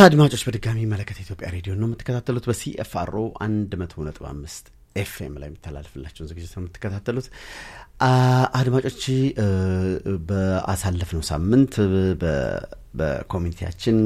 አድማጮች በድጋሚ መለከት የኢትዮጵያ ሬዲዮ ነው የምትከታተሉት። በሲኤፍአርኦ 100.5 ኤፍኤም ላይ የሚተላለፍላቸውን ዝግጅት ነው የምትከታተሉት። አድማጮች በአሳለፍነው ሳምንት በኮሚኒቲያችን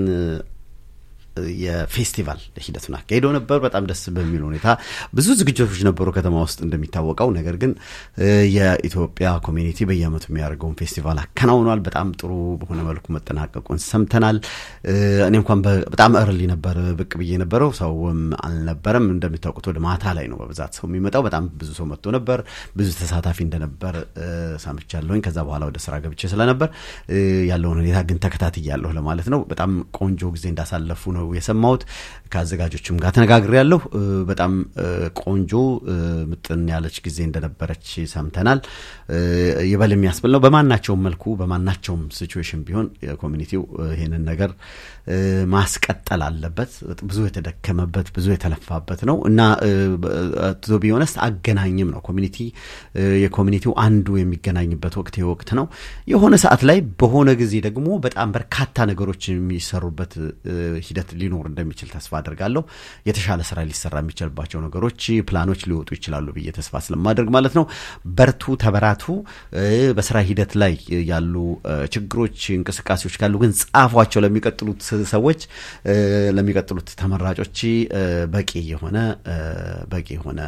የፌስቲቫል ሂደቱን አካሂዶ ነበር። በጣም ደስ በሚል ሁኔታ ብዙ ዝግጅቶች ነበሩ ከተማ ውስጥ እንደሚታወቀው። ነገር ግን የኢትዮጵያ ኮሚኒቲ በየዓመቱ የሚያደርገውን ፌስቲቫል አከናውኗል። በጣም ጥሩ በሆነ መልኩ መጠናቀቁን ሰምተናል። እኔ እንኳን በጣም እርሊ ነበር ብቅ ብዬ ነበረው፣ ሰውም አልነበረም። እንደሚታወቁት ወደ ማታ ላይ ነው በብዛት ሰው የሚመጣው። በጣም ብዙ ሰው መጥቶ ነበር። ብዙ ተሳታፊ እንደነበር ሰምቻለሁኝ። ከዛ በኋላ ወደ ስራ ገብቼ ስለነበር ያለውን ሁኔታ ግን ተከታትያለሁ ለማለት ነው። በጣም ቆንጆ ጊዜ እንዳሳለፉ ነው የሰማሁት። ከአዘጋጆችም ጋር ተነጋግሬያለሁ። በጣም ቆንጆ ምጥን ያለች ጊዜ እንደነበረች ሰምተናል። ይበል የሚያስብል ነው። በማናቸውም መልኩ በማናቸውም ሲቹዌሽን ቢሆን ኮሚኒቲው ይህንን ነገር ማስቀጠል አለበት። ብዙ የተደከመበት ብዙ የተለፋበት ነው እና ቱ ቢ ኦነስት አገናኝም ነው ኮሚኒቲ የኮሚኒቲው አንዱ የሚገናኝበት ወቅት ወቅት ነው። የሆነ ሰዓት ላይ በሆነ ጊዜ ደግሞ በጣም በርካታ ነገሮች የሚሰሩበት ሂደት ሊኖር እንደሚችል ተስፋ አድርጋለሁ። የተሻለ ስራ ሊሰራ የሚችልባቸው ነገሮች፣ ፕላኖች ሊወጡ ይችላሉ ብዬ ተስፋ ስለማድረግ ማለት ነው። በርቱ፣ ተበራቱ። በስራ ሂደት ላይ ያሉ ችግሮች፣ እንቅስቃሴዎች ካሉ ግን ጻፏቸው ለሚቀጥሉት ሰዎች ለሚቀጥሉት ተመራጮች በቂ የሆነ በቂ የሆነ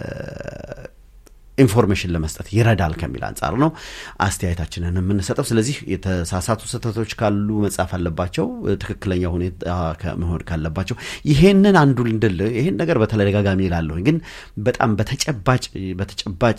ኢንፎርሜሽን ለመስጠት ይረዳል ከሚል አንጻር ነው አስተያየታችንን የምንሰጠው። ስለዚህ የተሳሳቱ ስህተቶች ካሉ መጻፍ አለባቸው፣ ትክክለኛ ሁኔታ መሆን ካለባቸው ይሄንን አንዱ እንድል ይሄን ነገር በተደጋጋሚ ይላለሁኝ፣ ግን በጣም በተጨባጭ በተጨባጭ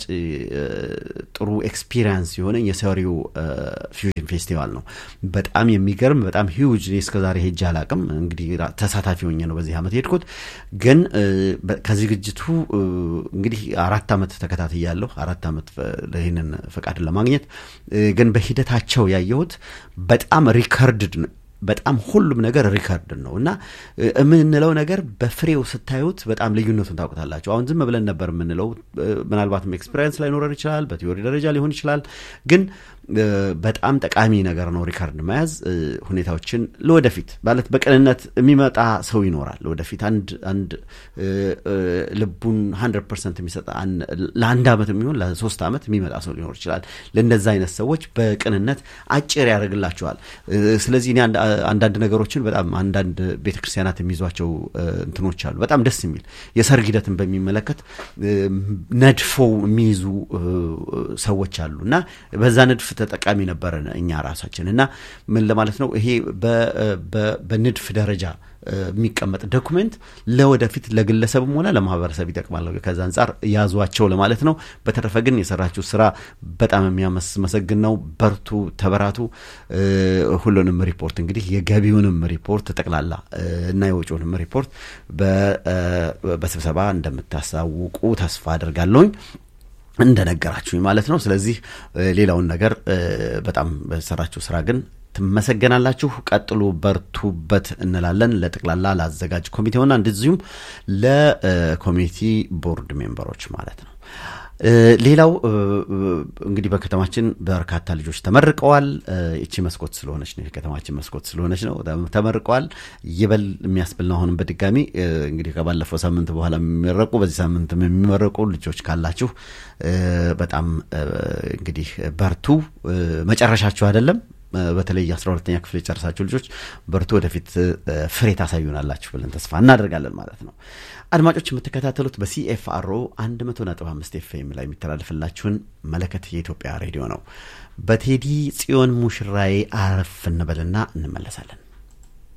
ጥሩ ኤክስፒሪየንስ የሆነ የሰሪው ፊውዥን ፌስቲቫል ነው። በጣም የሚገርም በጣም ሂውጅ እስከዛሬ ሄጄ አላቅም። እንግዲህ ተሳታፊ ሆኜ ነው በዚህ ዓመት ሄድኩት። ግን ከዝግጅቱ እንግዲህ አራት ዓመት ተከታትያ ያለሁ አራት ዓመት ይህንን ፈቃድን ለማግኘት ግን በሂደታቸው ያየሁት በጣም ሪከርድድ በጣም ሁሉም ነገር ሪከርድ ነው እና የምንለው ነገር በፍሬው ስታዩት በጣም ልዩነቱን ታውቁታላችሁ። አሁን ዝም ብለን ነበር የምንለው። ምናልባትም ኤክስፔሪንስ ላይኖረን ይችላል፣ በቲዮሪ ደረጃ ሊሆን ይችላል። ግን በጣም ጠቃሚ ነገር ነው ሪከርድ መያዝ። ሁኔታዎችን ለወደፊት ማለት በቅንነት የሚመጣ ሰው ይኖራል። ወደፊት አንድ አንድ ልቡን ሀንድረድ ፐርሰንት የሚሰጥ ለአንድ ዓመት የሚሆን ለሶስት ዓመት የሚመጣ ሰው ሊኖር ይችላል። ለእነዚ አይነት ሰዎች በቅንነት አጭር ያደርግላቸዋል። ስለዚህ እኔ አንዳንድ ነገሮችን በጣም አንዳንድ ቤተክርስቲያናት የሚይዟቸው እንትኖች አሉ። በጣም ደስ የሚል የሰርግ ሂደትን በሚመለከት ነድፈው የሚይዙ ሰዎች አሉ እና በዛ ንድፍ ተጠቃሚ ነበረን እኛ ራሳችን እና ምን ለማለት ነው ይሄ በንድፍ ደረጃ የሚቀመጥ ዶኩሜንት ለወደፊት ለግለሰብም ሆነ ለማህበረሰብ ይጠቅማል። ከዛ አንጻር ያዟቸው ለማለት ነው። በተረፈ ግን የሰራችሁ ስራ በጣም የሚያመሰግን ነው። በርቱ፣ ተበራቱ። ሁሉንም ሪፖርት እንግዲህ የገቢውንም ሪፖርት ጠቅላላ እና የወጪውንም ሪፖርት በስብሰባ እንደምታሳውቁ ተስፋ አድርጋለሁኝ እንደነገራችሁኝ ማለት ነው። ስለዚህ ሌላውን ነገር በጣም በሰራችሁ ስራ ግን ትመሰገናላችሁ። ቀጥሉ፣ በርቱበት እንላለን ለጠቅላላ ለአዘጋጅ ኮሚቴውና እንደዚሁም ለኮሚኒቲ ቦርድ ሜምበሮች ማለት ነው። ሌላው እንግዲህ በከተማችን በርካታ ልጆች ተመርቀዋል። ይቺ መስኮት ስለሆነች ነው የከተማችን መስኮት ስለሆነች ነው ተመርቀዋል። ይበል የሚያስብል ነው። አሁንም በድጋሚ እንግዲህ ከባለፈው ሳምንት በኋላ የሚመረቁ በዚህ ሳምንትም የሚመረቁ ልጆች ካላችሁ በጣም እንግዲህ በርቱ። መጨረሻችሁ አይደለም። በተለይ አስራ ሁለተኛ ክፍል የጨረሳችሁ ልጆች በርቱ፣ ወደፊት ፍሬ ታሳዩናላችሁ ብለን ተስፋ እናደርጋለን ማለት ነው። አድማጮች የምትከታተሉት በሲኤፍአርኦ 100.5 ኤፍኤም ላይ የሚተላለፍላችሁን መለከት የኢትዮጵያ ሬዲዮ ነው። በቴዲ ጽዮን ሙሽራዬ አረፍ እንበልና እንመለሳለን።